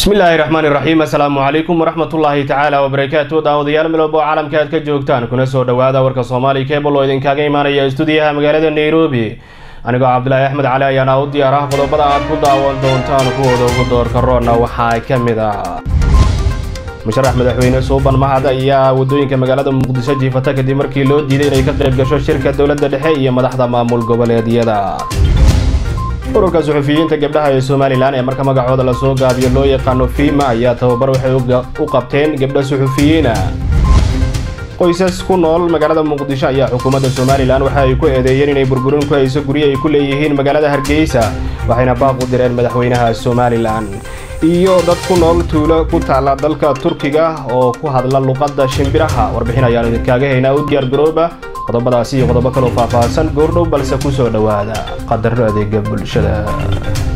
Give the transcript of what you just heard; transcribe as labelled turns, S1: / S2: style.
S1: bismillaahi raxmaani raxiim assalaamu calaykum waraxmatullaahi tacaala wabarakaatu daawadayaal miloobo caalamka aad ka joogtaan kuna soo dhowaada warka soomaali kebal oo idinkaaga imaanaya stuudiyaha magaalada nairobi anigoo cabdilaahi axmed cali ayaana u diyaar ah qodobada aad ku daawan doontaan kuwooda ugu doorka roonna waxaa ka mid ah musharax madaxweyne suuban mahad ayaa wadooyinka magaalada muqdisho jiifata kadib markii loo diiday inay ka qayb gasho shirka dowladda dhexe iyo madaxda maamul goboleedyada ururka suxufiyiinta gabdhaha ee somalilan ee marka magacooda lasoo gaabiyo loo yaqaano fiima ayaa tababar waxay u qabteen gabdho suxufiyiina qoysas ku nool magaalada muqdisho ayaa xukuumadda somalilan waxa ay ku eedeeyeen inay burburin ku hayso guryo ay ku leeyihiin magaalada hargeysa waxayna baaq u direen madaxweynaha somalilan iyo dad ku nool tuulo ku taalla dalka turkiga oo ku hadla luqadda shimbiraha warbixin ayaanu idinkaaga haynaa u diyaar garooba qodobadaasi iyo qodobo kaloo faahfaahsan goordhow balse ku soo dhowaada qadarro adeega bulshada